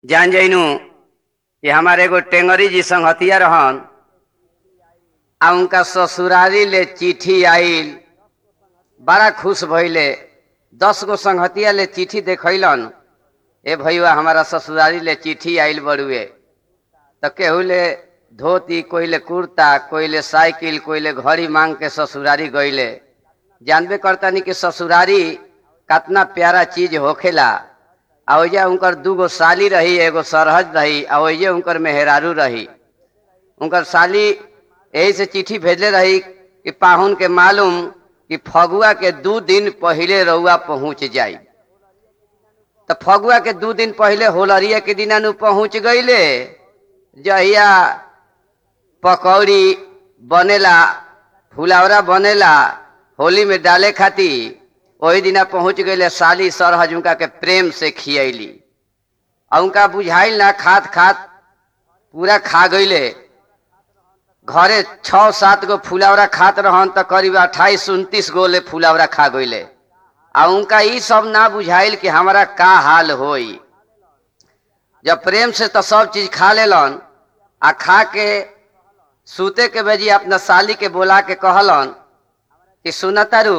जान जइनू कि हमारे एगो टेंगरी जी संगतिया रहन आ उनका ससुरारी ले चिट्ठी आइल बड़ा खुश भइले दस गो संगतिया ले चिट्ठी देखैलन ए भैया हमारा ससुरारी ले चिट्ठी आइल बड़ुए तो केहू ले धोती कोई ले कुर्ता कोई ले साइकिल कोई ले घड़ी मांग के ससुरारी गईले जानबे करतानी कि ससुरारी कितना प्यारा चीज होखेला आ ओइजा उनकर दूगो साली रही एगो सरहज रही आ ओइजे उनकर मेहरारू रही उनकर साली यही से चिट्ठी भेजले रही कि पाहुन के मालूम कि फगुआ के दू दिन पहिले रउआ पहुंच जाई तो फगुआ के दू दिन पहिले होलरिया के दिना नु पहुंच गईले जहिया पकौड़ी बनेला फुलावरा बनेला होली में डाले खाती वही दिना पहुंच गईले साली सरहज उनका के प्रेम से खियैली और उनका बुझाइल ना खात खात पूरा खा गईले घरे छः सात गो फुलावरा खात रहन तो करीब अट्ठाईस उनतीस गो ले फुलावरा खा गईले आ उनका ई सब ना बुझाइल कि हमारा का हाल होई जब प्रेम से तो सब चीज खा लेलन आ खा के सूते के बेजी अपना साली के बोला के कहलन कि सुनतारू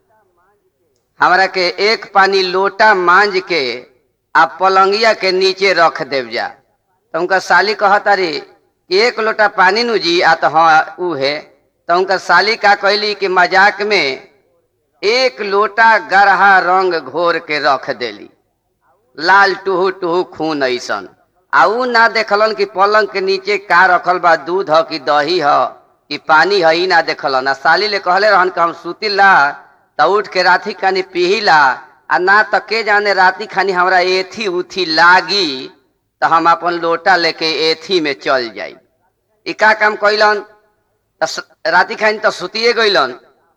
हमरा के एक पानी लोटा मांज के आ पलंगिया के नीचे रख देव जा तो उनका साली कहतारी कि एक लोटा पानी नु जी आ तो हाँ ऊ है तो उनका साली का कहली कि मजाक में एक लोटा गरहा रंग घोर के रख देली लाल टूहू टूहू खून ऐसन आ ऊ ना देखलन कि पलंग के नीचे का रखल बा दूध ह कि दही ह कि पानी ह ई ना देखलन आ साली ले कहले रहन कि हम सुतिला त उठ के राती खानी पिहिला आ ना त के जाने राती खानी हमरा एथी उथी लागी त हम अपन लोटा लेके एथी में चल जाई ई का काम कैलन त स- राती खानी त सुतिए गइलन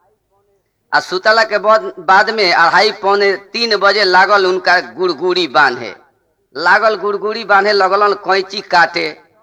आ सुतला के बाद बाद में अढ़ाई पौने तीन बजे लागल उनका गुड़गुड़ी बांधे लागल गुड़गुड़ी बांधे लगलन कैंची काटे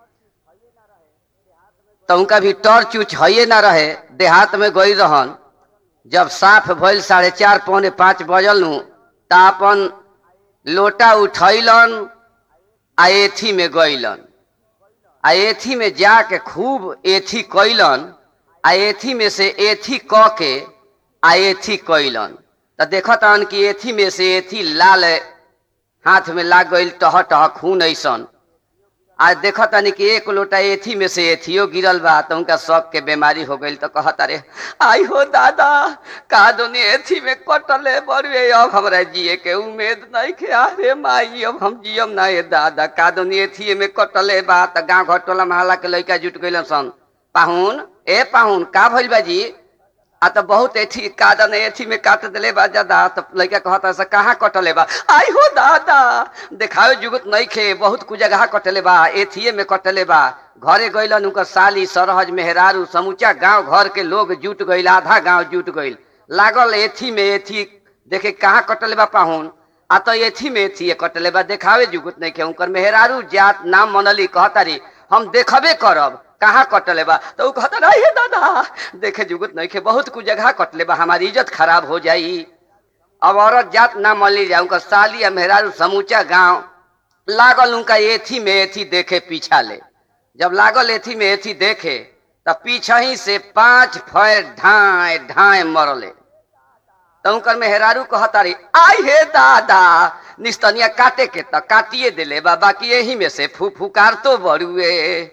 तो उनका भी टॉर्च उच हइये ना रहे देहात में गई रहन जब साफ भइल साढ़े चार पौने पाँच बजल नु त अपन लोटा उठैलन आ एथी में गइलन आ एथी में जाके खूब एथी कैलन आ एथी में से एथी क के आ एथी कैलन त देखतन कि एथी में से एथी लाल हाथ में लाग गइल टह टह खून ऐसन आ देखतनी कि एक लोटा एथी में से एथियो गिरल बा त उनका शक के बीमारी हो गइल तो कहत अरे आई हो दादा का दोनी एथी में कटले बड़ुए अब हमरा जिए के उम्मीद नहीं के अरे माई अब हम जियम ना ए दादा का दोनी एथी में कटले बा त गांव घर टोला महला के लइका जुट गइलन सन पाहुन ए पाहुन का भइल बा जी आ तो बहुत एथी कादन एथी में काट दिले बा ज्यादा तो लड़का कहता से कहाँ कटले बा आई हो दादा देखावे जुगत नहीं खे बहुत कुछ जगह कटले बा एथिए में कटले बा घरे गइलन उनकर साली सरहज मेहरारू समूचा गांव घर के लोग जुट गइल आधा गांव जुट गइल लागल एथी में एथी देखे कहाँ कटले बा पाहुन आ तो एथी में एथी कटले बा देखावे जुगत नहीं खे उनकर मेहरारू जात नाम मनली कहतारी हम देखबे करब कहाँ कटले बा तो ऊ कहता नहीं हे दादा देखे जुगत नहीं खे बहुत कुछ जगह कटले बा हमारी इज्जत खराब हो जाई अब औरत जात ना मली जा उनका साली या मेहरारू समूचा गांव लागल उनका एथी में एथी देखे पीछा ले जब लागल एथी में एथी देखे तब पीछा ही से पांच फैर ढाए ढाए मरले तो उनकर मेहरारू कहतारी आई हे दादा निस्तनिया काटे के त काटिए दिले बा बाकी यही में से फू फुकार तो बड़ुए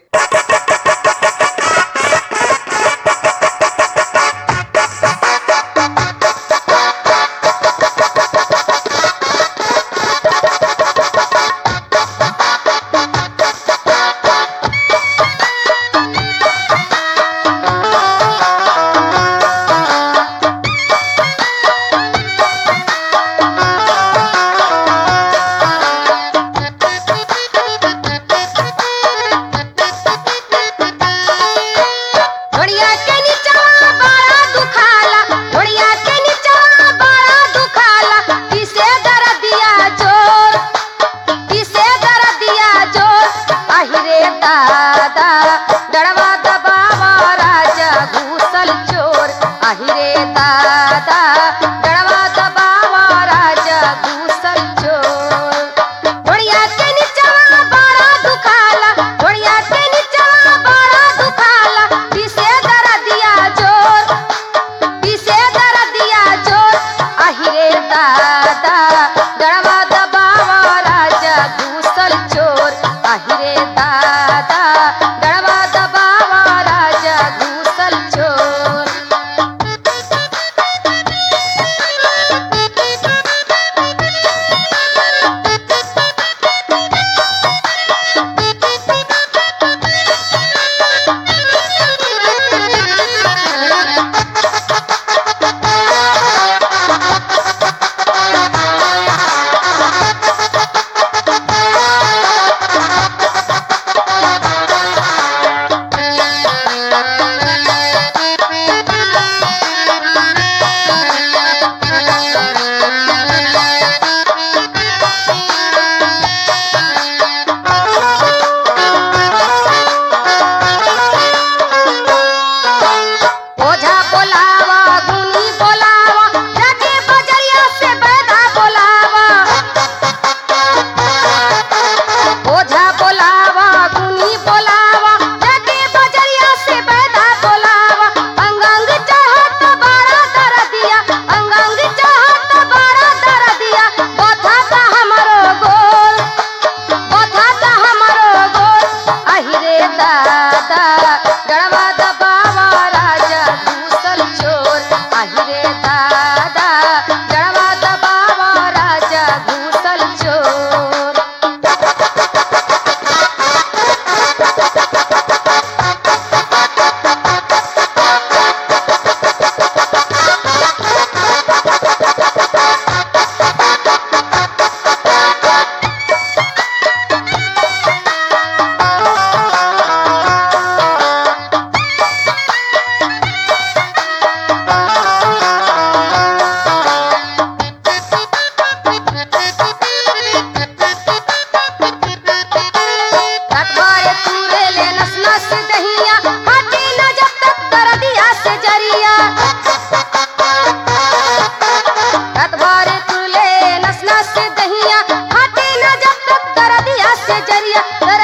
ढोड़िया के नीचवा बड़ा दुखाला ढोड़िया के नीचवा बड़ा दुखाला किसे दर दिया जोर किसे दर दिया जोर आहिरे दादा डड़वा दबावा राजा घूसल चोर आहिरे दादा डड़वा दबावा राजा घूसल चोर ढोड़िया के नीचवा दिया दर